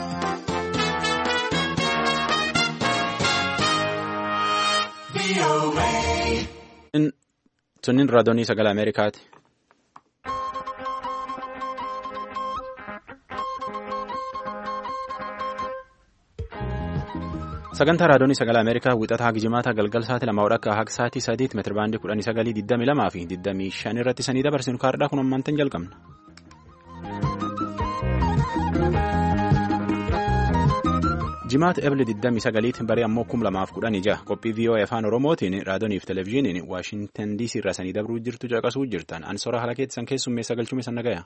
Sunniin raadiyoonii sagalee Ameerikaati. Sagantaa raadiyoonii sagalee Ameerikaa wixataa Gijimaata galgal sa'aatii lama akka haqa sa'aatii sadiitti meetira baandii kudhanii sagalii digdamii lamaa fi digdamii shan irratti sanii dabarsinu kaardhaa kun ammaantan jalqabna. Jimaata Ebile 29 barii ammoo 2016 qophii VOA afaan Oromootiin raadiyooniif televezyiiniin Waashintan DC irraa sanii dabruu jirtu caqasuu jirtan ansora haala keessan keessummeessa galchume san nagaya.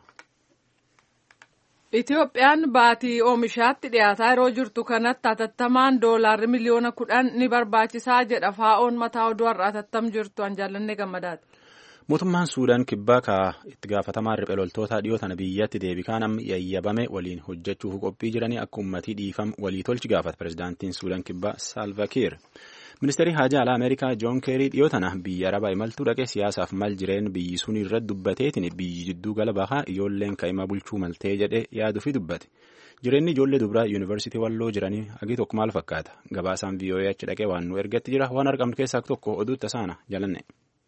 Itoophiyaan baatii oomishaatti dhiyaataa yeroo jirtu kanatti hatattamaan doolaarri miliyoona kudhan ni barbaachisaa jedha faa'oon mataa oduu har'a hatattam jirtu an jaallanne gammadaati. Mootummaan Suudaan kibbaa ka itti gaafatamaan riphee loltoota dhiyoo tana biyyatti deebikaan amma yayyabame waliin hojjechuuf qophii jiranii akka uummatii dhiifam walii tolchi gaafata pirezidaantiin Suudaan kibbaa Salva Kiir. Ministeerri haajaa alaa Ameerikaa Joon Keerii dhiyoo tana biyya arabaa imaltuu dhaqee siyaasaaf mal jireen biyyi sun irratti dubbateetiin biyyi jidduu gala bahaa ijoolleen ka'ima bulchuu maltee jedhee yaaduufi dubbate. Jireenyi ijoollee dubaraa yuunivarsiitii walloo jiranii hagi tokko maal fakkaata? Gabaasaan VOA achi dhaqee waan nu ergatti jira waan argamtu keessaa tokko oduu tasaana jalanne.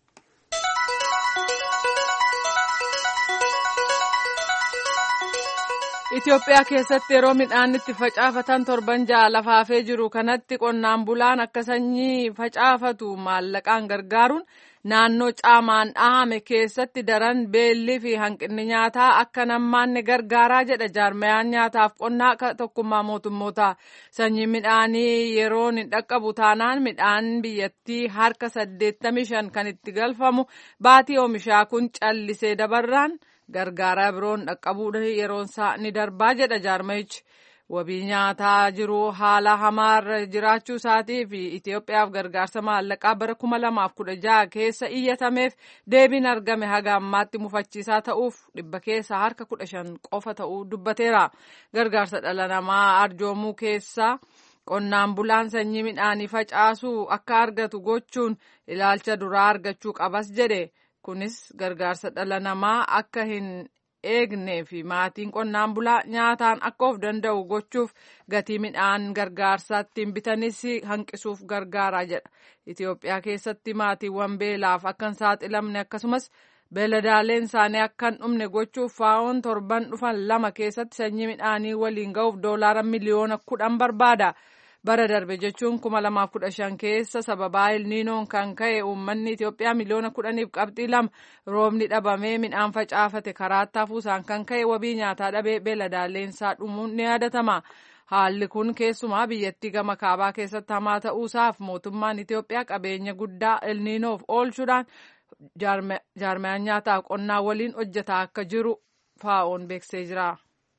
Itoophiyaa keessatti yeroo midhaan itti facaafatan torban ja'a lafaafee jiru kanatti qonnaan bulaan akka sanyii facaafatu maallaqaan gargaaruun naannoo caamaan dhahame keessatti daran beellii fi hanqinni nyaataa akka nammaanne gargaaraa jedha jaarmayaan nyaataaf qonnaa tokkummaa mootummoota sanyii midhaanii yeroon hin dhaqqabu taanaan midhaan biyyattii harka 85 kan itti galfamu baatii oomishaa kun callisee dabarraan. gargaaraa biroon dhaqqabuudha yeroonsaa ni darbaa jedha jaarmayichi wabii nyaataa jiru haala hamaarra jiraachuu isaatii fi Itoophiyaaf gargaarsa maallaqaa bara kuma lamaaf kudha jaha keessa iyyatameef deebiin argame haga ammaatti mufachiisaa ta'uuf dhibba keessa harka kudha shan qofa ta'uu dubbateera gargaarsa dhala namaa arjoomuu keessaa qonnaan bulaan sanyii midhaanii facaasuu akka argatu gochuun ilaalcha duraa argachuu qabas jedhe. kunis gargaarsa dhala namaa akka hin eegnee fi maatiin qonnaan bulaa nyaataan akka of danda'u gochuuf gatii midhaan gargaarsaa ittiin bitanis hanqisuuf gargaaraa jedha. Itoophiyaa keessatti maatiiwwan beelaaf akka hin saaxilamne akkasumas beeladaaleen isaanii akka hin dhumne gochuuf faa'oon torban dhufan lama keessatti sanyii midhaanii waliin ga'uuf doolaara miliyoona kudhan barbaada. bara darbe jechuun kuma lamaaf kudha shan keessa sababaa ilniinoon kan ka'e uummanni Itoophiyaa miliyoona kudhaniif qabxii lama roobni dhabamee midhaan facaafate karaatti hafuusaan kan ka'e wabii nyaataa dhabee beeladaaleensaa dhumuun ni yaadatama. Haalli kun keessumaa biyyattii gama kaabaa keessatti hamaa ta'uusaaf mootummaan Itoophiyaa qabeenya guddaa ilniinoof oolchuudhaan jaarmayaan nyaataaf qonnaa waliin hojjetaa akka jiru faa'oon beeksisee jira.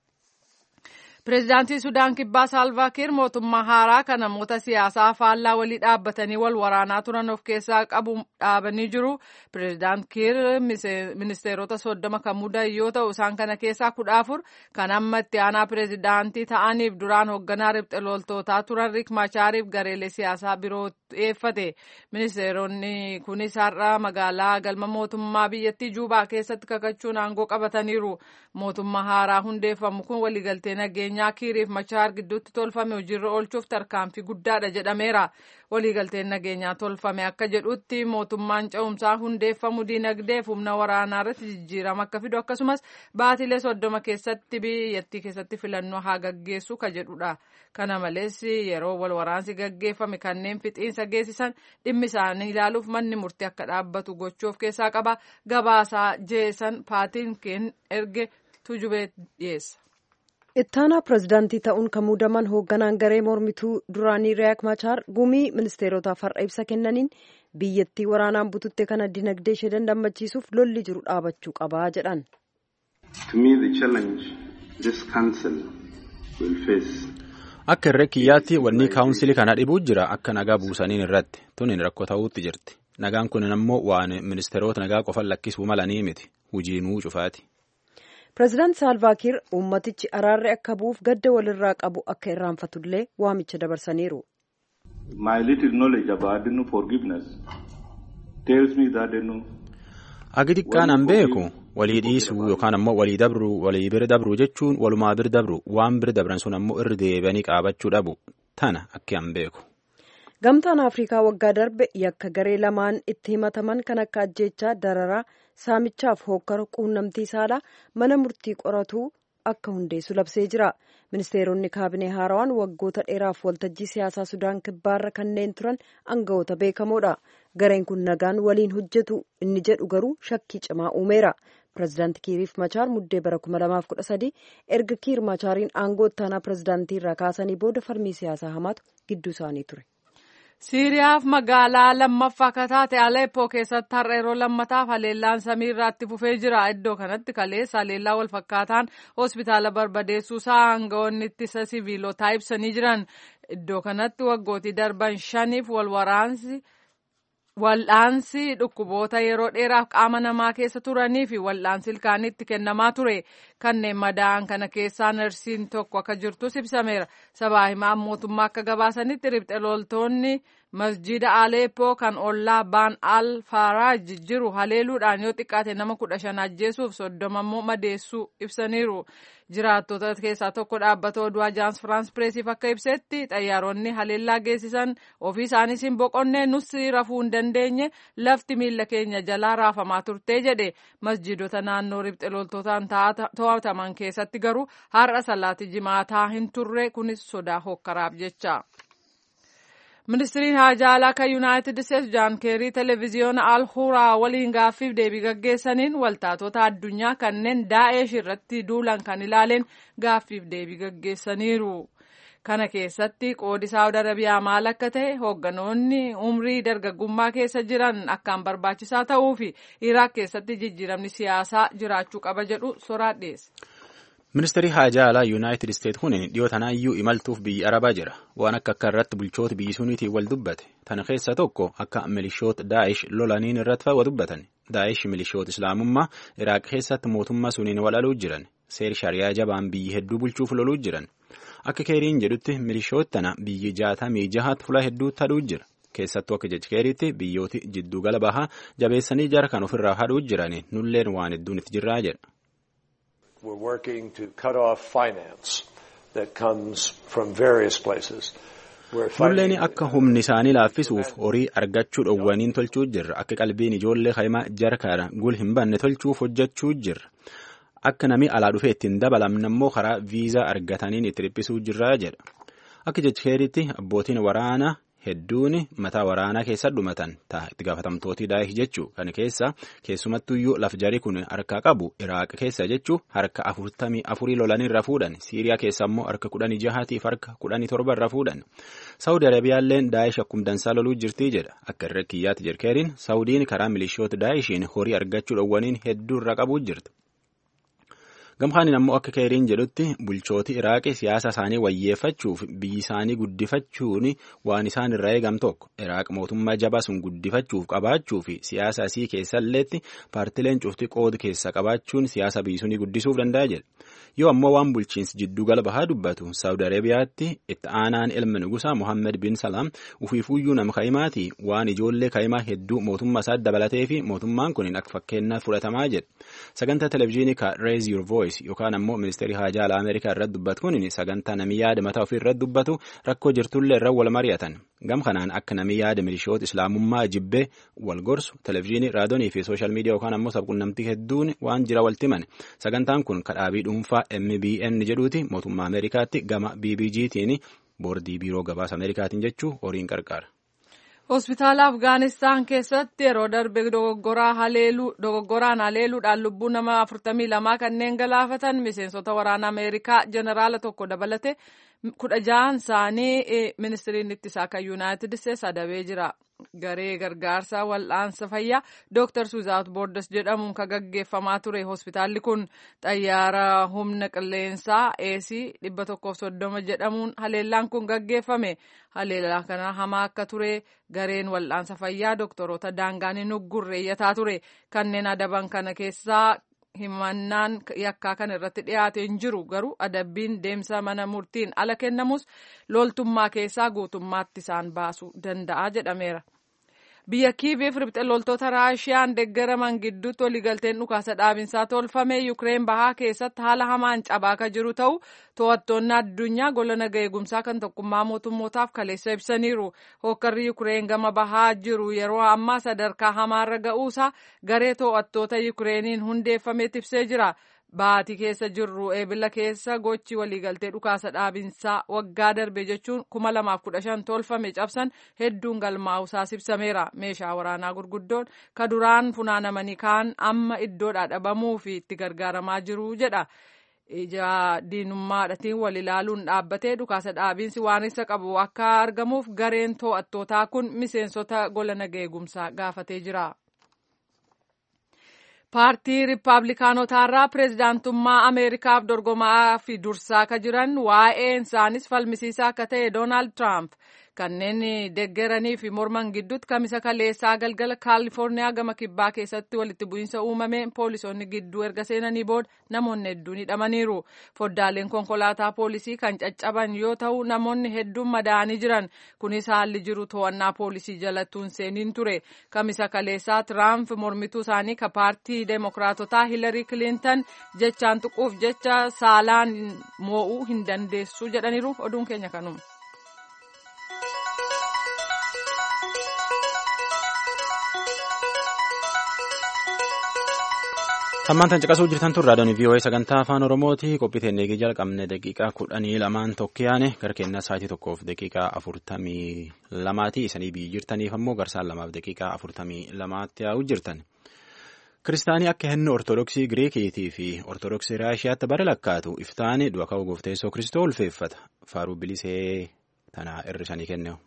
Pireezidaantii Sudaan Kibbaa Saalvaa Kiir mootummaa haaraa kan namoota siyaasaa faallaa walii dhaabbatanii wal waraanaa turan of keessaa qabu dhaabanii jiru. Pireezidaant Kiir ministeerota soddoma kan mudan yoo ta'u isaan kana keessaa kudha afur kan amma itti aanaa pireezidaantii ta'aniif duraan hoogganaa riphxe loltootaa turan Riik Machaariif gareelee siyaasaa biroo dhiyeeffate. Ministeeronni kunis har'a magaalaa galma mootummaa biyyattii Juubaa keessatti kakachuun aangoo qabataniiru. Mootummaa haaraa hundeeffamu kun waliigaltee nageenyaa kiiriif machaar gidduutti tolfame hojiirra oolchuuf tarkaanfii guddaadha jedhameera. Waliigalteen nageenyaa tolfame akka jedhutti mootummaan ce'umsaa hundeeffamu diinagdeef humna waraanaa irratti jijjiirama akka fidu akkasumas baatilee soddoma keessatti biyyattii keessatti filannoo haa gaggeessu ka jedhudha. Kana malees yeroo wal waraansi gaggeeffame kanneen fixiinsa geessisan dhimmi isaanii ilaaluuf manni murtii akka dhaabbatu gochuuf keessaa qaba. Gabaasaa jeesan paatiin erge tujubee dhiyeessa. ittaanaa pirezidaantii ta'uun kan muudaman hoogganaan garee mormituu duraanii riyaak machaar gumii ministeerotaaf har'a ibsa kennaniin biyyattii waraanaan bututte kana dinagdee ishee dandammachiisuuf lolli jiru dhaabachuu qabaa jedhan. akka irree kiyyaatti wanni kaawunsilii kana dhibuu jira akka nagaa buusaniin irratti tuniin rakkoo ta'uutti jirti nagaan kun ammoo waan ministeerota nagaa qofan lakkisuu malanii miti hujiinuu cufaati. pireezidaant saalvaakiir uummatichi araarri akka bu'uuf gadda walirraa qabu akka irraanfatullee waamicha dabarsaniiru. agi xiqqaan an beeku walii dhiisuu yookaan ammoo walii dabruu walii bira dabruu jechuun walumaa bira dabru waan bira dabran sun ammoo irra deebi'anii qaabachuu dhabu tana akka hin beeku. Gamtaan Afrikaa waggaa darbe yakka garee lamaan itti himataman kan akka ajjeechaa dararaa saamichaaf hookkara quunnamtii saalaa mana murtii qoratu akka hundeessu labsee jira. Ministeeronni kaabinee haarawaan waggoota dheeraaf waltajjii siyaasaa Sudaan kibbaarra kanneen turan aangawoota beekamoodha. Gareen kun nagaan waliin hojjetu inni jedhu garuu shakkii cimaa uumeera. Pireezidaanti Kiiriif Machaar muddee bara 2013 erga Kiir Machaariin aangoo ittaanaa pireezidaantii irraa kaasanii booda falmii siyaasaa hamaatu gidduu isaanii ture. Siiriyaaf magaalaa lammaffaa akka taate Aleppoo keessatti har'a yeroo lammataaf haleellaan samii irraatti fufee jira. Iddoo kanatti kaleessa haleellaa wal fakkaataan hospitaala barbadeessuusaa aangawoonni ittisa siviilotaa ibsanii jiran. Iddoo kanatti waggootii darban shaniif wal waraansi Wal'aansi dhukkuboota yeroo dheeraaf qaama namaa keessa turanii fi wal'aansi ilkaanitti kennamaa ture. Kanneen madaa'an kana keessaa narsiin tokko akka jirtus ibsameera. Sabaa himaan mootummaa akka gabaasanitti riphxe loltoonni masjida Aleppoo kan ollaa Baan al Faraaj jiru haleeluudhaan yoo xiqqaate nama kudha shan ajjeesuuf soddoma immoo madeessuu ibsaniiru. Jiraattota keessaa tokko dhaabbata oduu Ajaans Firaans Pireesiif akka ibsetti xayyaaronni haleellaa geessisan ofii isaaniis hin boqonnee nusi rafuu hin dandeenye lafti miila keenya jalaa raafamaa turtee jedhe masjidota naannoo riphxe loltootaan to'ataman keessatti garuu har'a salaati jimaataa hin turre kunis sodaa hokkaraaf jecha. Ministiriin haajaa alaa kan Yuunaayitid Isteetsi Jaan Keerii televezyiyoona Al Huraa waliin gaaffiif deebii gaggeessaniin waltaatota addunyaa kanneen Daa'esh irratti duulan kan ilaaleen gaaffiif deebii gaggeessaniiru. Kana keessatti qoodi Saawud Arabiyaa maal akka ta'e hoogganoonni umrii dargaggummaa keessa jiran akkaan barbaachisaa ta'uu fi Iraaq keessatti jijjiiramni siyaasaa jiraachuu qaba jedhu soraa dhiyeesse. Ministeerri haajaa alaa Yuunaayitid Isteet kun dhiyoo tanaayyuu imaltuuf biyya Arabaa jira. Waan akka akka irratti bulchoota biyyi suniitiin wal dubbate. Tana keessa tokko akka milishoota Daa'ish lolaniin irratti fa'aa dubbatan. Daa'ish milishoota Islaamummaa Iraaq keessatti mootummaa suniin wal aluu jiran. Seer shariyaa jabaan biyyi hedduu bulchuuf loluu jiran. Akka keeriin jedhutti milishoota tana biyyi jaatamii jahaatti fula hedduutti hadhuu jira. Keessattuu akka jechi keeriitti biyyooti jidduu gala bahaa jabeessanii jara kan ofirraa hadhuu jirani nulleen waan hedduun itti jirraa jedha. We're working to cut off finance that comes from various places. Nulleen akka humni isaanii laaffisuuf horii argachuu dhowwaniin tolchuu jirra. Akka qalbiin ijoollee kaimaa jara kana gul hin banne tolchuuf hojjechuu jirra. Akka namni alaa dhufee ittiin dabalamne immoo karaa viizaa argataniin itti dhiphisuu jirra jedha. Akka jechi keeriitti abbootiin waraanaa hedduun mataa waraanaa keessa dhumatan ta'a itti gaafatamtooti Daa'ish jechuu kana keessa keessumattuyyuu laf jarii kun harka qabu Iraaq keessa jechuu harka afurtamii afurii lolanii irra fuudhan Siiriyaa keessa immoo harka kudhanii jahaatiif harka kudhanii torba irra fuudhan Saawudi Arabiyaalleen Daa'ish akkuma dansaa loluu jirtii jedha akka irra kiyyaatti jirkeeriin Saawudiin karaa milishoota Daa'ishiin horii argachuu dhowwaniin hedduu irra qabuu jirti. Gamkaaniin ammoo akka keeriin jedhutti bulchooti Iraaqii siyaasa isaanii wayyeeffachuuf biyyi isaanii guddifachuun waan isaan irraa eegam tokko Iraaq mootummaa jabaa sun guddifachuuf qabaachuu fi siyaasa asii keessalleetti paartileen cufti qooda keessa qabaachuun siyaasa biyyi sunii guddisuuf danda'a jedha. Yoo ammoo waan bulchiinsi jidduu gala bahaa dubbatu Saawud Arabiyaatti itti aanaan ilma nugusaa Mohammed bin Salaam ufiifuyyuu nama kaa'imaati waan ijoollee kaa'imaa hedduu mootummaa isaa dabalatee fi mootummaan kun akka fakkeenyaaf fudhatamaa jedha. Sagantaa televezyiinii ka Raise Your Voice yookaan ammoo ministeerri haajaa alaa Ameerikaa irratti dubbatu kun sagantaa namni yaada mataa ofii irratti dubbatu rakkoo jirtullee irra wal mari'atan. Gam kanaan akka namni yaada milishoota islaamummaa jibbee wal gorsu televezyiinii raadiyoonii fi sooshaal miidiyaa yookaan ammoo sabquunnamtii hedduun waan jira walitti himan. Sagantaan kun kadhaabii dhuunfaa MBN jedhuuti mootummaa Ameerikaatti gama BBG'tiin boordii biiroo gabaasa Ameerikaatiin jechuu horiin qarqaara. Hospitaala Afgaanistaan keessatti yeroo darbe dogoggoraan haleeluudhaan lubbuu nama afurtamii lamaa kanneen galaafatan miseensota waraana Ameerikaa jeneraala tokko dabalate kudha ja'an isaanii ministiriin ittisaa kan Yuunaayitid Isteets adabee jira. Garee gargaarsa wal'aansa fayyaa Dr. Suuzaat Boordas jedhamuun kan gaggeeffamaa ture. Hospitaalli kun xayyaara humna qilleensaa eesii dhibba tokkoof soddoma jedhamuun haleellaan kun gaggeeffame. Haleellaa kana hamaa akka ture gareen wal'aansa fayyaa doktoroota daangaan hin uggurreeyyataa ture. Kanneen adaban kana keessaa himannaan yakkaa kan irratti dhiyaate hin jiru garuu adabbiin deemsa mana murtiin ala kennamus loltummaa keessaa guutummaatti isaan baasuu danda'a jedhameera. biyya kiiviif ribxe loltoota raashiyaan deeggaraman gidduutti waliigalteen dhukaasa dhaabinsaa tolfame yukireen bahaa keessatti haala hamaan cabaa akka jiru ta'u to'attoonni addunyaa gola naga eegumsaa kan tokkummaa mootummootaaf kaleessa ibsaniiru hookkarri yukireen gama bahaa jiru yeroo ammaa sadarkaa hamaarra ga'uusaa garee to'attoota yukireeniin hundeeffameet ibsee jira. Baatii keessa jirru eebila keessa gochi waliigaltee dhukaasa dhaabinsaa waggaa darbe jechuun kuma lamaaf kudha shan tolfame cabsan hedduun galmaa'usaas ibsameera. Meeshaa waraanaa gurguddoon ka duraan funaanamanii kaan amma iddoodhaa dhabamuu fi itti gargaaramaa jiru jedha. Ija diinummaadhatiin wal ilaaluun dhaabbatee dhukaasa dhaabinsi waan isa qabu akka argamuuf gareen to'attootaa kun miseensota gola naga eegumsaa gaafatee jira. paartii riippaabilikaanotaarraa pireezidaantummaa ameerikaaf dorgomaa fi dursaa akka jiran waa'een isaanis falmisiisaa akka ta'e doonaald tiraamp kanneen deeggaranii fi morman gidduutti kamisa kaleessaa galgala kaalifoorniyaa gama kibbaa keessatti walitti bu'iinsa uumameen poolisoonni gidduu erga seenanii booda namoonni hedduun hidhamaniiru foddaaleen konkolaataa poolisii kan caccaban yoo ta'u namoonni hedduun madaa'anii jiran kunis haalli jiru to'annaa poolisii jalattuun seeniin ture kamisa kaleessaa tiraamp mormituu isaanii ka paartii deemokiraatotaa hilarii kilintan jechaan tuquuf jecha saalaan moo'uu hin dandeessu jedhaniiru oduun keenya kanuma. Hammaan caqasuu jirtan tun raadiyoon VOA sagantaa afaan Oromooti. Qophii teennee eegee jalqabne daqiiqaa kudhanii lamaan tokkiyaane gara kennaa sa'aatii tokkoof daqiiqaa afurtamii lamaati. Isanii biyyi jirtaniif ammoo garsaan lamaaf daqiiqaa afurtamii lamaatti yaa'u jirtan. Kiristaanii akka henna Ortodoksii Giriikiitii fi Ortodoksii Raashiyaatti bara lakkaatu iftaani du'a ka'uu gooftaa Yesuus Kiristoo ulfeeffata. Faaruu bilisee tana hir'isanii kenneewu.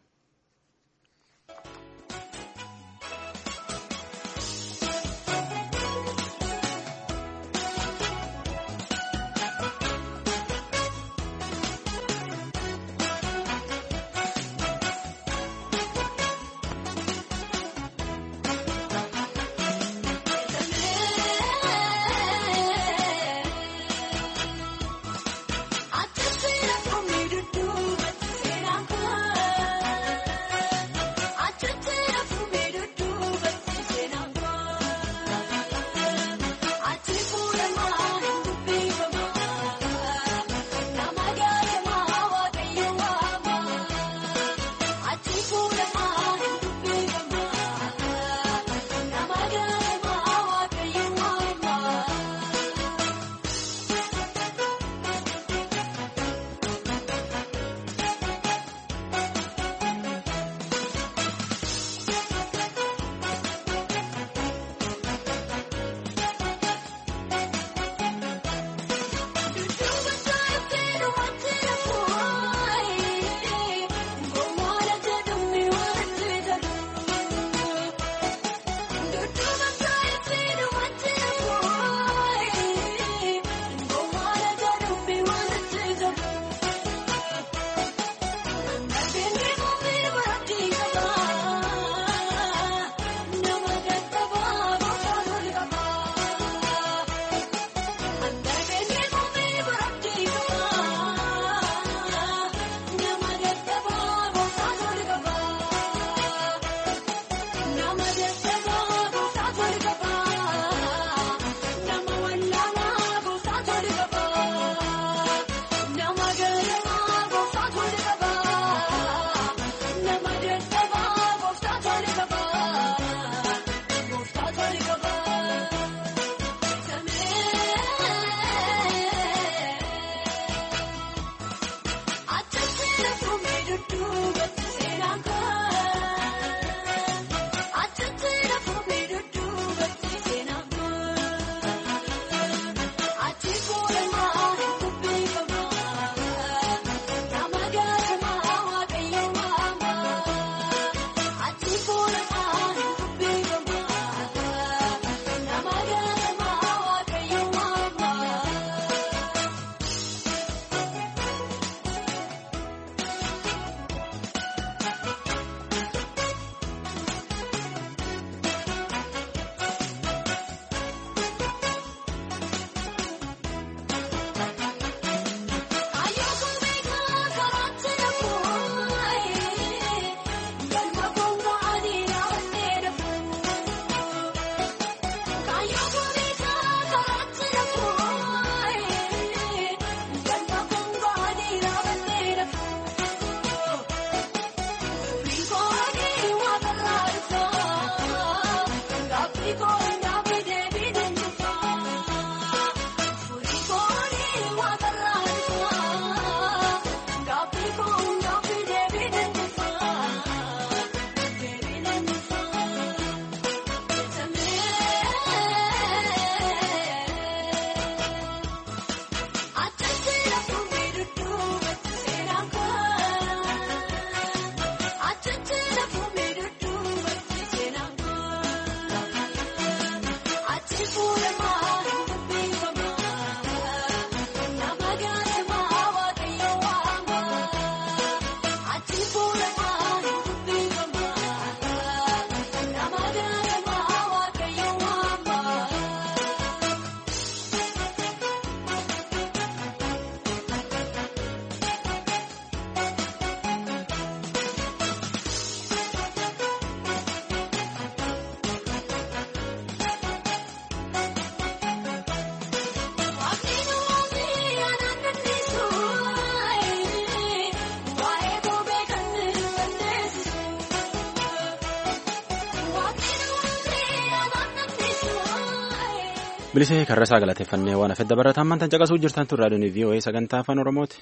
bilisee karrasaa galateeffannee waan hafedda barataan mantan caqasuu jirtan tun raadiyoon VOA sagantaa afaan oromooti.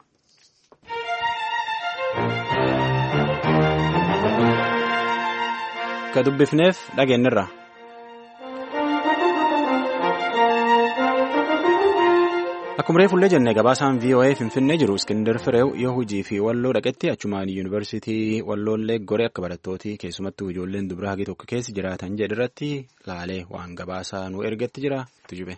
ka dubbifneef dhageenyirra. Akkuma reefullee jennee gabaasaan VOA Finfinnee jiru Iskindar Fireew yoo hojii fi walloo dhaqetti achumaan yuunivarsiitii walloollee goree akka barattooti keessumattuu ijoolleen dubaraa hagi tokko keessa jiraatan jedhirratti laalee waan gabaasaa nu ergetti jira tujube.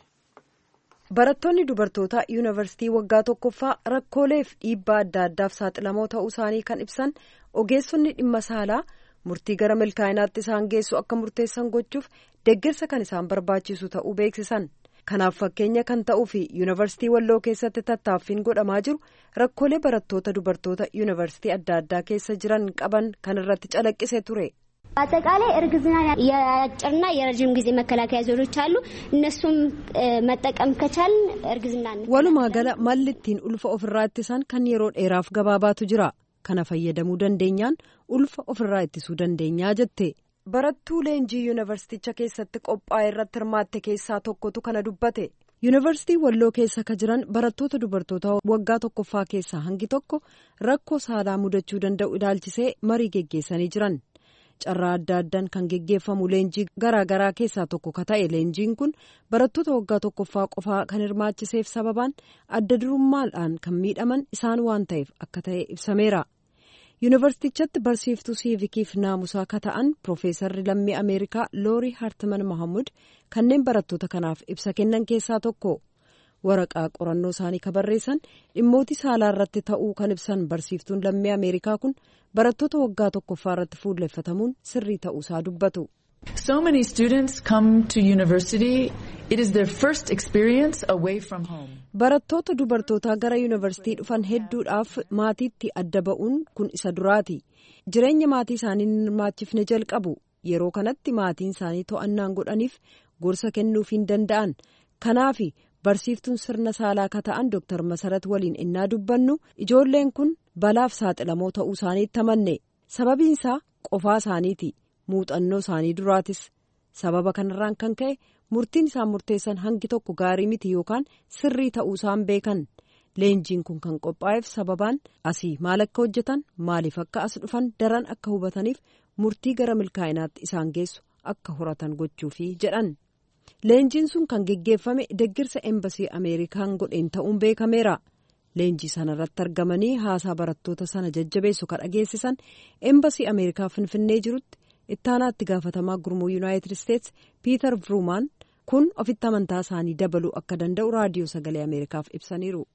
Barattoonni dubartootaa yuunivarsiitii waggaa tokkoffaa rakkooleef dhiibbaa adda addaaf saaxilamoo ta'uu isaanii kan ibsan ogeessonni dhimma saalaa murtii gara milkaa'inaatti isaan geessu akka murteessan gochuuf deeggarsa kan isaan barbaachisu ta'uu beeksisan. Kanaaf fakkeenya kan ta'uu fi yuunivarsiitii walloo keessatti tattaaffiin godhamaa jiru rakkoolee barattoota dubartoota yuunivarsiitii adda addaa keessa jiran qaban kan irratti calaqqise ture. አጠቃላይ እርግዝና የአጭርና የረጅም ጊዜ መከላከያ ዘዴዎች አሉ። እነሱም መጠቀም ከቻል እርግዝና walumaa gala malli ittiin ulfa ofirraa ittisan kan yeroo dheeraaf gabaabaatu jira kana fayyadamuu dandeenyaan ulfa ofirraa ittisuu dandeenyaa jette. barattuu leenjii yuunivarsiiticha keessatti qophaa'e irratti hirmaatte keessaa tokkotu kana dubbate yuunivarsiitii walloo keessa ka jiran barattoota dubartoota waggaa tokkoffaa keessaa hangi tokko rakkoo saalaa mudachuu danda'u ilaalchisee marii geggeessanii jiran carraa adda addaan kan geggeeffamu leenjii garaagaraa keessaa tokko ka ta'e leenjiin kun barattoota waggaa tokkoffaa qofaa kan hirmaachiseef sababaan adda durummaadhaan kan miidhaman isaan waan ta'eef akka ta'e ibsameera. yuunivarsiitichatti barsiiftuu siivikiif naamusaa ka ta'an piroofeesarri lammii ameerikaa loorii hartiman mahamud kanneen barattoota kanaaf ibsa kennan keessaa tokko waraqaa qorannoo isaanii ka barreessan dhimmoota saalaa irratti ta'uu kan ibsan barsiiftuun lammii ameerikaa kun barattoota waggaa tokkoffaa irratti fuulleffatamuun sirrii ta'uusaa dubbatu. So many students come to university. It is their first experience away from home. Barattoota dubartootaa gara yuunivarsiitii dhufan hedduudhaaf maatiitti adda ba'uun kun isa duraati. Jireenya maatii isaanii hin hirmaachifne jalqabu. Yeroo kanatti maatiin isaanii to'annaan godhaniif gorsa kennuuf hin danda'an. Kanaaf barsiiftuun sirna saalaa ka ta'an Dr. Masarat waliin innaa dubbannu ijoolleen kun balaaf saaxilamoo ta'uu isaaniitti amanne. Sababiinsaa qofaa isaaniiti. muuxannoo isaanii duraatis sababa kanarraan kan ka'e murtiin isaan murteessan hangi tokko gaarii miti yookaan sirrii ta'uu isaan beekan leenjiin kun kan qophaa'eef sababaan asii maal akka hojjetan maaliif akka as dhufan daran akka hubataniif murtii gara milkaa'inaatti isaan geessu akka horatan gochuufi jedhan leenjiin sun kan geggeeffame deggirsa embasii ameerikaan godheen ta'uun beekameera. leenjii sana irratti argamanii haasaa barattoota sana jajjabeessu kan dhageessisan embasii ameerikaa finfinnee jirutti. ittaanaatti gaafatamaa gurmuu yuunaayitid isteets piiter vruumaan kun ofitti amantaa isaanii dabaluu akka danda'u raadiyoo sagalee ameerikaaf ibsaniiru.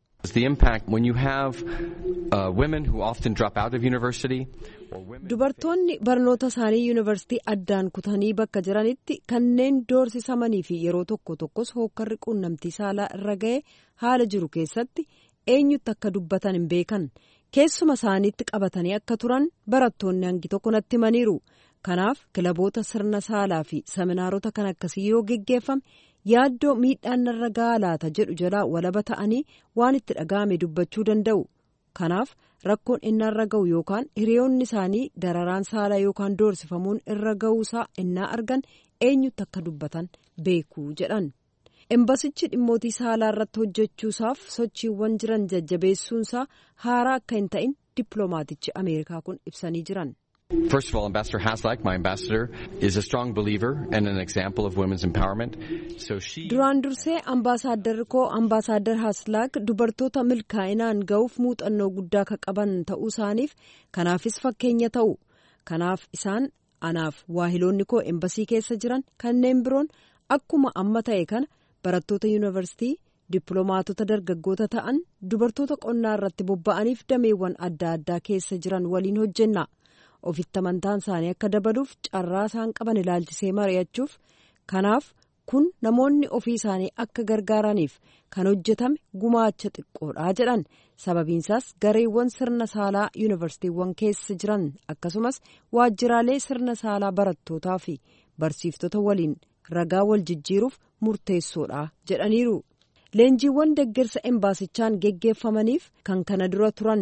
dubartoonni barnoota isaanii yuunivarsiitii addaan kutanii bakka jiranitti kanneen doorsisamanii fi yeroo tokko tokkos hookkarri quunnamtii saalaa irra ga'e haala jiru keessatti eenyutti akka dubbatan hin beekan keessuma isaaniitti qabatanii akka turan barattoonni hangi tokko natti himaniiru. kanaaf kilaboota sirna saalaa fi seminaarota kan akkasii yoo geggeeffame yaaddoo miidhaan narra gahaa laata jedhu jalaa walaba ta'anii waan itti dhaga'ame dubbachuu danda'u kanaaf rakkoon inni irra ga'u yookaan hiriyoonni isaanii dararaan saalaa yookaan doorsifamuun irra ga'uusaa innaa argan eenyutti akka dubbatan beekuu jedhan embasichi dhimmootii saalaa irratti hojjechuusaaf sochiiwwan jiran jajjabeessuunsaa haaraa akka hin ta'in dippiloomaatichi ameerikaa kun ibsanii jiran. First of all, Ambassador Haslak, my ambassador, is a strong believer and an example of women's empowerment. So she. Duraan dursee ambaasaaddarri koo ambaasaadar Haslaak dubartoota milkaa'inaan ga'uuf muuxannoo guddaa ka qaban ta'uu isaaniif kanaafis fakkeenya ta'u. Kanaaf isaan anaaf waahiloonni koo embasii keessa jiran kanneen biroon akkuma amma ta'e kana barattoota yuunivarsiitii dippiloomaatota dargaggoota ta'an dubartoota qonnaa irratti bobba'aniif dameewwan adda addaa keessa jiran waliin hojjenna. ofitti amantaan isaanii akka dabaluuf carraa isaan qaban ilaalchisee mari'achuuf kanaaf kun namoonni ofii isaanii akka gargaaraniif kan hojjetame gumaacha xiqqoodhaa jedhan sababiinsaas gareewwan sirna saalaa yuunivarsiitiiwwan keessa jiran akkasumas waajjiraalee sirna saalaa barattootaa fi barsiiftota waliin ragaa wal jijjiiruuf murteessoodha jedhaniiru leenjiiwwan deeggarsa embaasichaan geggeeffamaniif kan kana dura turan.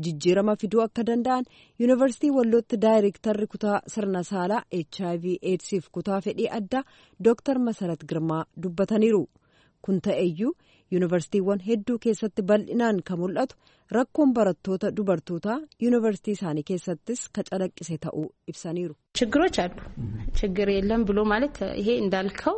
jijjiirama fiduu akka danda'an yuunivarsiitii wallootti daayireektarri kutaa sirna saalaa hiv eedsiif kutaa fedhii addaa dooktar masarat girmaa dubbataniiru kun ta'eyyuu yuunivarsiitiiwwan hedduu keessatti bal'inaan kan mul'atu rakkoon barattoota dubartootaa yuunivarsiitii isaanii keessattis ka calaqqise ta'uu ibsaniiru. ችግሮች አሉ ችግር የለም ብሎ ማለት ይሄ እንዳልከው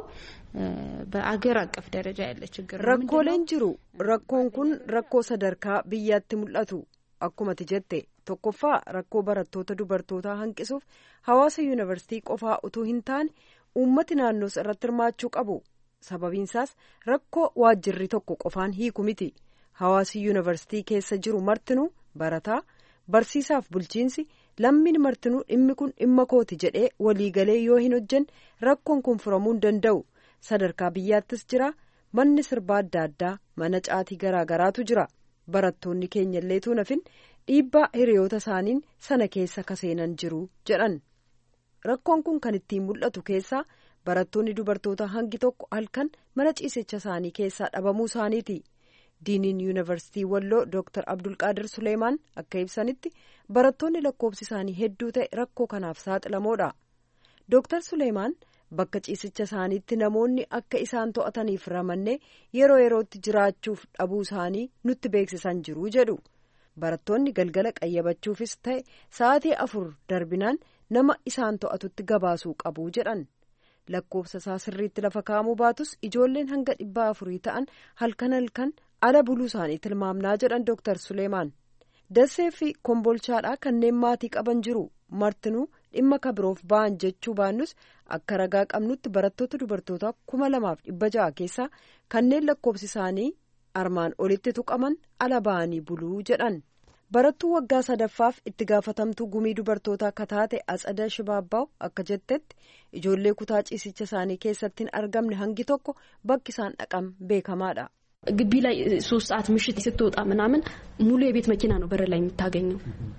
በአገር አቀፍ ደረጃ ያለ ችግር ነው። rakkooleen jiru rakkoon kun rakkoo sadarkaa biyyaatti mul'atu akkumati jette tokkoffaa rakkoo barattoota dubartootaa hanqisuuf hawaasa yuunivarsiitii qofaa utuu hin taane uummati naannoos irratti hirmaachuu qabu sababiinsaas rakkoo waajjirri tokko qofaan hiiku miti hawaasi yuunivarsiitii keessa jiru martinuu barataa barsiisaaf bulchiinsi lammiin martinuu dhimmi kun dhimma kooti jedhee waliigalee yoo hin hojjenne rakkoon kun furamuu hin danda'u sadarkaa biyyaattis jira manni sirbaa adda addaa mana caatii garaa garaatu jira barattoonni keenya illeetuu nafin dhiibbaa hiriyoota isaaniin sana keessa kaseenan jiru jedhan rakkoon kun kan ittiin mul'atu keessaa barattoonni dubartoota hangi tokko halkan mana ciisicha isaanii keessaa dhabamuu isaaniiti diiniin yuunivarsiitii walloo dooktar abdulqaadir suleemaan akka ibsanitti barattoonni lakkoofsi isaanii hedduu ta'e rakkoo kanaaf saaxilamoodha dooktar suleemaan bakka ciisicha isaaniitti namoonni akka isaan to'ataniif ramannee yeroo yerootti jiraachuuf dhabuu isaanii nutti beeksisan jiru jedhu barattoonni galgala qayyabachuufis ta'e sa'aatii afur darbinaan nama isaan to'atutti gabaasuu qabu jedhan lakkoofsa isaa sirriitti lafa kaa'amuu baatus ijoolleen hanga dhibbaa afurii ta'an halkan halkan ala buluu isaanii tilmaamnaa jedhan dooktar suleemaan dassee fi kombolchaadhaa kanneen maatii qaban jiru martinuu dhimma kabiroof ba'an jechuu baannus akka ragaa qabnutti barattoota dubartootaa kuma lamaaf dhibba ja'a keessaa kanneen lakkoofsi isaanii armaan olitti tuqaman ala ba'anii buluu jedhan barattuu waggaa sadaffaaf itti gaafatamtuu gumii dubartootaa akka taate atsada shibaabbaa'u akka jettetti ijoollee kutaa ciisicha isaanii keessatti hin argamne hangi tokko bakki isaan dhaqan beekamaadha. ግቢ ላይ ሶስት ሰዓት ምሽት ስትወጣ ምናምን ሙሉ የቤት መኪና ነው በር ላይ የምታገኘው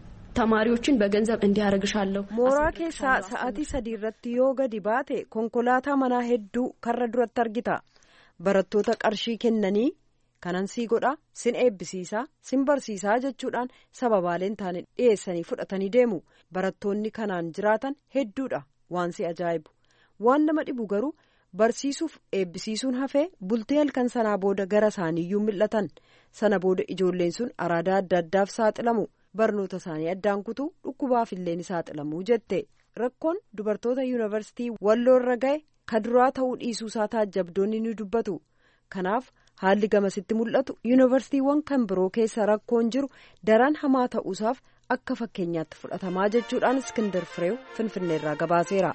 ተማሪዎችን በገንዘብ እንዲያረግሻለሁ mooraa keessaa sa'aatii sadii irratti yoo gadi baate konkolaataa manaa hedduu karra duratti argita barattoota qarshii kennanii kanan sii godha sin eebbisiisaa sin barsiisaa jechuudhaan sababaaleen taane dhiyeessanii fudhatanii deemu barattoonni kanaan jiraatan hedduudha waan si ajaa'ibu waan nama dhibu garuu barsiisuuf eebbisiisuun hafee bultee halkan sanaa booda gara isaaniiyyuu mil'atan sana booda ijoolleen sun araadaa adda addaaf saaxilamu barnoota isaanii addaan kutuu dhukkubaaf illee ni saaxilamu jette rakkoon dubartoota yuunivarsiitii walloorra ga'e ka duraa ta'uu dhiisuusaa taajjabdoonni ni dubbatu kanaaf haalli gamasitti mul'atu yuunivarsiitiiwwan kan biroo keessa rakkoon jiru daran hamaa ta'uusaaf akka fakkeenyaatti fudhatamaa jechuudhaan iskindar fireew finfinneerraa gabaaseera.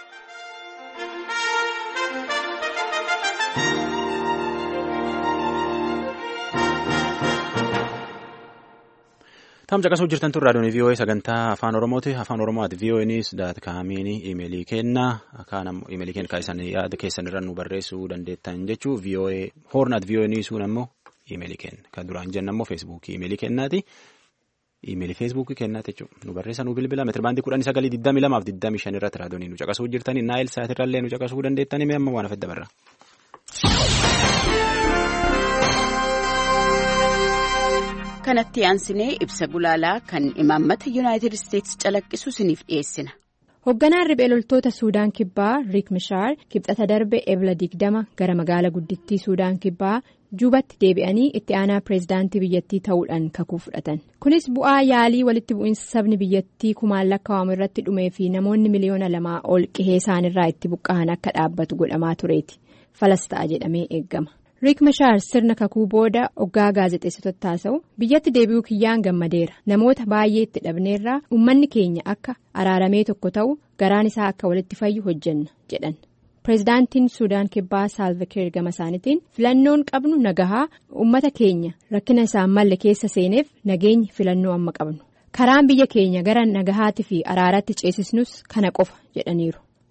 Taam caqasuu jirtan tun raadiyoon VOA sagantaa afaan Oromooti. Afaan Oromooti VOA News daat kaamiin imeelii kenna. Kaan ammoo imeelii kenna kan yaada keessan irra nu barreessuu dandeettan jechuu VOA Horn at VOA Newsuun ammoo imeelii kenna. Kan duraan jenna ammoo feesbuukii imeelii kennaati. Imeelii feesbuukii kennaati jechuudha. Nu barreessa nu bilbila meetira kudhanii sagalii digdamii lamaaf digdamii shan irratti raadiyoon nu caqasuu jirtanii naayil saatirrallee nu caqasuu dandeettanii mee amma waan afedda barra. kanatti aansinee ibsa gulaalaa kan imaammata yuunaayitid isteetsi calaqqisu isiniif dhiyeessina. hoogganaan riphee loltoota suudaan kibbaa riik mishaar kibxata darbe ebla digdama gara magaala guddittii suudaan kibbaa juubatti deebi'anii itti aanaa pireezidaantii biyyattii ta'uudhaan kakuu fudhatan kunis bu'aa yaalii walitti bu'iinsa sabni biyyattii kumaan lakkaa'amu irratti dhumee fi namoonni miliyoona lamaa ol qihee isaanirraa itti buqqa'an akka dhaabbatu godhamaa tureeti falas ta'a jedhamee eeggama. riik mashaar sirna kakuu booda oggaa gaazexeessitoota taasa'u biyyatti deebi'uu kiyyaan gammadeera namoota baay'ee itti dhabneerraa uummanni keenya akka araaramee tokko ta'u garaan isaa akka walitti fayyu hojjenna jedhan pireezidaantiin suudaan kibbaa saalvakiir gama isaaniitiin filannoon qabnu nagahaa uummata keenya rakkina isaan malle keessa seeneef nageenyi filannoo amma qabnu karaan biyya keenya gara nagahaatii fi araaraatti ceesisnus kana qofa jedhaniiru.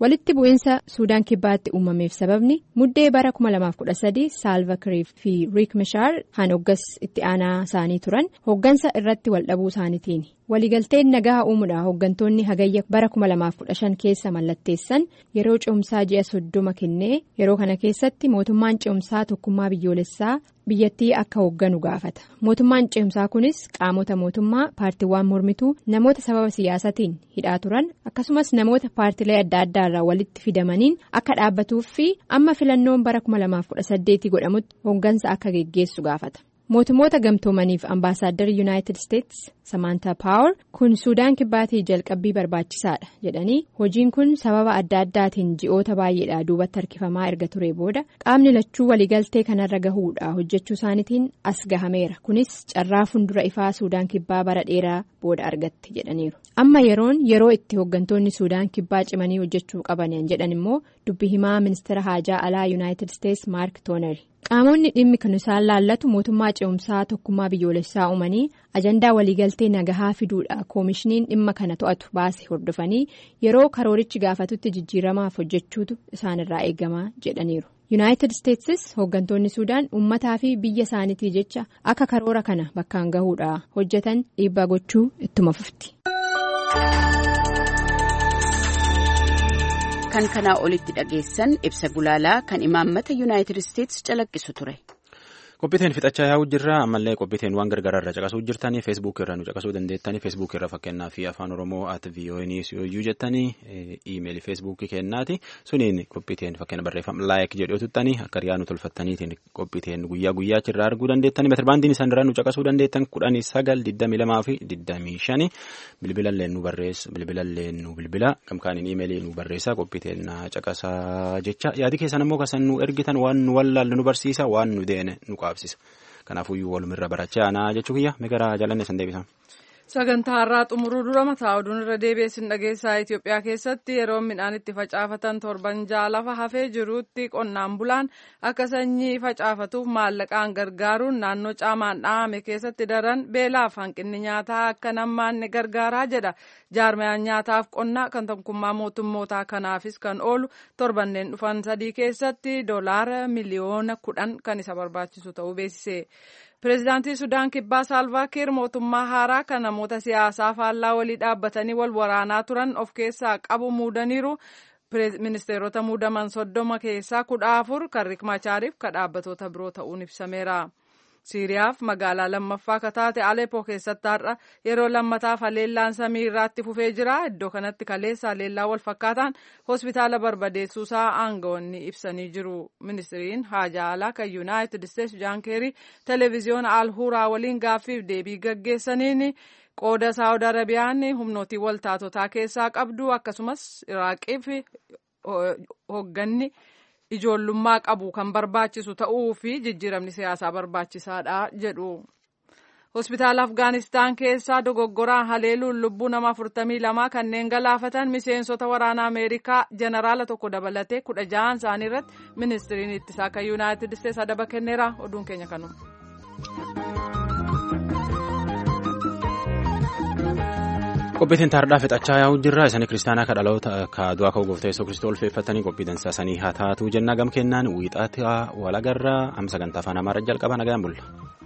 walitti bu'iinsa suudaan kibbaatti uumameef sababni muddee bara 2013 saalva kiir fi riik mishaar hoggas itti aanaa isaanii turan hoggansa irratti waldhabuu isaaniitiin waliigalteen nagaa uumuudha hoggantoonni hagayya bara 2015 keessa mallatteessan yeroo ce'umsaa ji'a soddoma kennee yeroo kana keessatti mootummaan ce'umsaa tokkummaa biyyoolessaa biyyattii akka hoogganu gaafata mootummaan ce'umsaa kunis qaamota mootummaa paartiiwwan mormituu namoota sababa siyaasatiin hidhaa turan akkasumas namoota paartilee adda addaa irraa walitti fidamaniin akka dhaabbatuuf fi amma filannoon bara 2018 godhamutti hooggansa akka geggeessu gaafata. mootummoota gamtoomaniif ambaasaadarri yuunaayitid isteetsi samaantaa paawar kun suudaan kibbaatii jalqabbii barbaachisaadha jedhanii hojiin kun sababa adda addaatiin ji'oota baay'eedhaa duubatti harkifamaa erga ture booda qaamni lachuu waliigaltee kanarra gahuudha hojjechuu isaaniitiin as gahameera kunis carraa fuuldura ifaa suudaan kibbaa bara dheeraa booda argatte jedhaniiru amma yeroon yeroo itti hooggantoonni suudaan kibbaa cimanii hojjechuu qaban jedhan immoo dubbi himaa ministeera haajaa alaa yuunaayitid isteetsi maark tooneri. qaamonni dhimmi kan isaan laallatu mootummaa ce'umsaa tokkummaa biyyoolessaa uumanii ajandaa waliigaltee nagahaa fiduudha koomishiniin dhimma kana to'atu baase hordofanii yeroo karoorichi gaafatutti jijjiiramaaf hojjechuutu isaanirraa eegamaa jedhaniiru yuunaayitid isteetsis hooggantoonni suudaan uummataa fi biyya isaaniitii jecha akka karoora kana bakkaan gahuudha hojjetan dhiibbaa gochuu ittuma fufti. kan kanaa olitti dhageessan ibsa gulaalaa kan imaammata yuunaayitid isteetsi calaqqisu ture. qophiiteen fixachaa yaa'uu jirra ammallee qophiiteen waan gargaraa irra caqasuu jirtanii feesbuuk irra nu caqasuu dandeettanii feesbuuk irra fakkeenyaa fi afaan oromoo at vii'oo'iniis yooyyuu jettanii iimeeli feesbuukii kennaati suniin qophiiteen fakkeenya barreeffama laayik jedhuu tuttanii akka riyaa nu tolfattaniitiin qophiiteen guyyaa guyyaa achirraa arguu dandeettanii meetirbaandiin isaan irraa nu caqasuu dandeettan kudhanii sagal digdamii lamaa fi digdamii shani bilbilallee nu barreessa bilbilallee nu bilbila gamkaaniin iimeelii nu barreessa qophiiteen caqasaa jecha yaadi keessan immoo kasan nu ergitan waan nu wallaalle nu barsiisa waan nu deene nu qaabsisa kanaafuyyuu walumirra barachaa aanaa jechuu kiyya meegaraa jaalanne san deebisa. sagantaa har'aa xumuruu dura mataa oduun irra deebi'eessin dhageessaa Itoophiyaa keessatti yeroo midhaan itti facaafatan torban ja'a lafa hafee jirutti qonnaan bulaan akka sanyii facaafatuuf maallaqaan gargaaruun naannoo caamaan dhahame keessatti daran beelaaf hanqinni nyaataa akka nammaanne gargaaraa jedha jaarmayaan nyaataaf qonnaa kan tokkummaa mootummootaa kanaafis kan oolu torbanneen dhufan sadii keessatti doolaara miliyoona kudhan kan isa barbaachisu ta'uu beeksise. Pireezidaantii Sudaan Kibbaa Saalvaa Kiir mootummaa haaraa kan namoota siyaasaa faallaa walii dhaabbatanii wal waraanaa turan of keessaa qabu muudaniiru. Ministeerota muudaman soddoma keessaa kudha afur kan Riik Machaariif kan dhaabbatoota biroo ta'uun ibsameera. Siiriyaaf magaalaa lammaffaa kan taate Aleppo keessatti har'a yeroo lammataaf haleellaan samii irraatti fufee jira. Iddoo kanatti kaleessa haleellaa wal fakkaataan hospitaala barbadeessuusaa aangawoonni ibsanii jiru. Ministiriin haajaa alaa kan Yuunaayitid Isteetsi Jaan Keerii televezyiyoona Alhuuraa waliin gaaffiif deebii gaggeessaniin qooda Saawud Arabiyaan humnootii waltaatotaa keessaa qabdu akkasumas Iraaqiif hoogganni. ijoollummaa qabu kan barbaachisu ta'uu fi jijjiiramni siyaasaa barbaachisaadha jedhu. Hospitaala Afgaanistaan keessaa dogoggoraan haleeluun lubbuu nama afurtamii lamaa kanneen galaafatan miseensota waraana Ameerikaa jeneraala tokko dabalatee kudha ja'an isaanii irratti ministiriin ittisaa kan Yuunaayitid Isteetsi adaba kenneera oduun keenya kanuma. qophiitiin taardhaa fixachaa yaa'uu jirra isanii kiristaanaa ka dhaloota ka du'aa ka'uu gooftaa yesuus kiristoos ulfeeffatanii qophii dansaasanii haa taatu jennaa gam kennaan wiixaatti walagarraa amma sagantaa afaan amaaraa jalqaba nagaan bulla.